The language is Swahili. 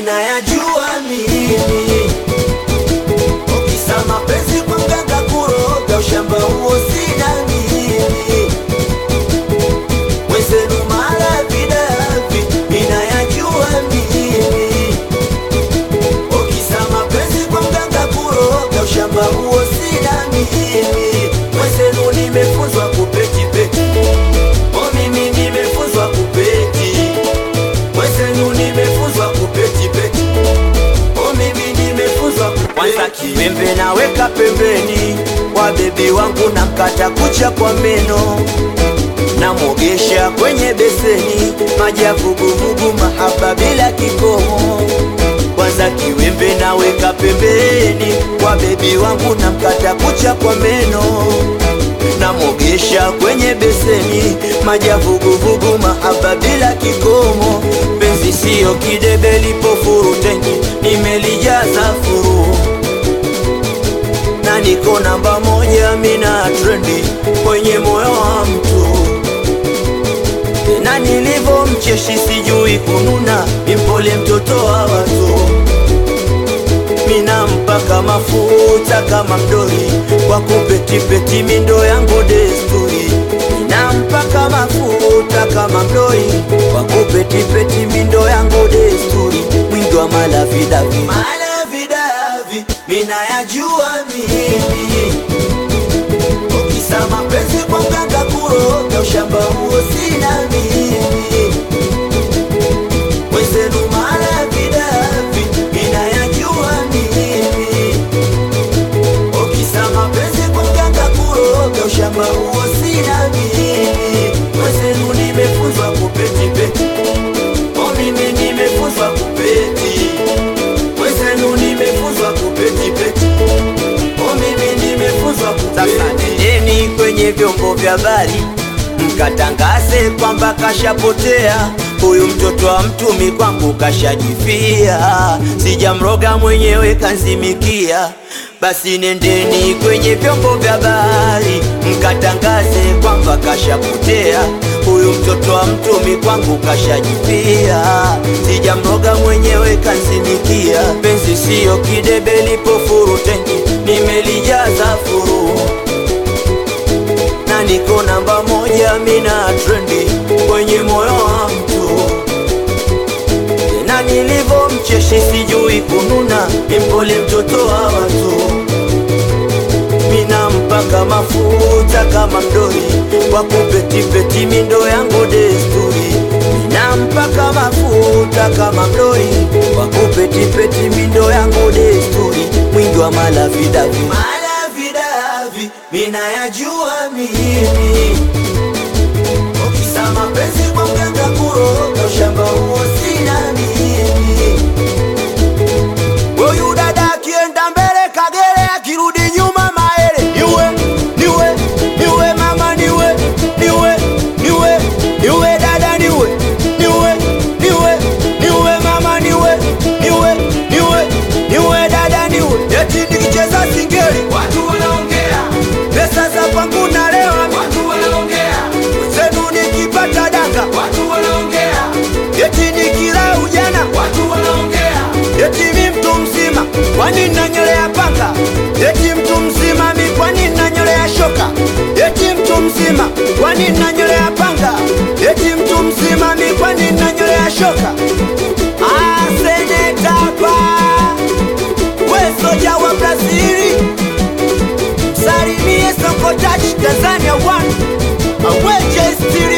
minayajua mimi ukisa mapenzi kwa mganga kuroga ushamba huo sina mimi wezenu mara vidavi minayajua mimi ukisa mapenzi kwa mganga kuroga ushamba huo sina mimi wezenu nimefunzwa kupetipeti o mimi nimefunzwa kupeti wezenu nimefunzwa kupetipeti o mimi nimefunzwa kupeti kwanza kiwembe naweka pembeni kwa bebi wangu na mkata kucha kwa meno namwogesha kwenye beseni maji ya vuguvugu mahaba bila kikomo kwanza kiwembe naweka pembeni kwa bebi wangu na mkata kucha kwa meno namwogesha kwenye beseni maji ya vuguvugu mahaba bila kikomo penzi siyo kidebe lipo furu tenki nimelijaza furu na niko namba moja mina trendi kwenye moyo wa mtu na nilivyo mcheshi sijui kununa impole mtoto wa watu mina mpaka mafuta kama mdori kwa kupetipeti mindo yangu desturi mina mpaka mafuta kama mdori kwa kupetipeti mindo yangu desturi mwingi wa malavidavi malavidavi mina yajua mimi ukisa mapenzi kwa mganga kuroga ushamba huo sina mimi wezenu mara vidavi inayajua mimi ukisa mapenzi kwa mganga kuroga ushamba huo sina mimi wezenu nimefunzwa kupetipeti o mimi nimefunzwa kupeti wezenu nimefunzwa kupetipeti o mimi nimefunzwa kupeti nendeni kwenye vyombo vya habari mkatangaze kwamba kashapotea huyu mtoto wa mtumi kwangu kashajifia sijamroga mwenyewe kanzimikia basi nendeni kwenye vyombo vya habari mkatangaze kwamba kashapotea huyu mtoto wa mtumi kwangu kashajifia sijamroga mwenyewe kanzimikia penzi siyo kidebe lipo furu tenki nimelijaza furu na niko namba moja mina trendi kwenye moyo wa mtu na nilivyo mcheshi sijui kununa impole mtoto wa watu mina mpaka mafuta kama mdori kwa kupetipeti mindo yangu desturi mina mpaka mafuta kama mdori kwa kupetipeti mindo yangu desturi mwingi wa malavidavi malavidavi mina yajua mimi ukisa mapenzi kwa mganga kuroga ushamba huo sina mimi Huyu dada akienda mbele kagere, akirudi nyuma maele. Niwe, niwe, niwe mama, niwe, niwe, niwe, niwe dada, niwe, niwe, niwe, niwe mama, niwe, niwe, niwe, niwe dada, niwe. Eti nikicheza singeli Watu wanaongea, pesa za kwangu nalewa, watu wanaongea, zenu nikipata danga, watu wanaongea, eti nikila ujana watu wanaongea, Eti mi mtu mzima, kwani nanyolea panga? Eti mtu mzima mi kwani nanyolea shoka? Eti mtu mzima, kwani nanyolea panga? Eti mtu mzima mi kwani nanyolea shoka? Ah, seneta pa we soja wa Brazili, salimie Sokotachi Tanzania one aweje still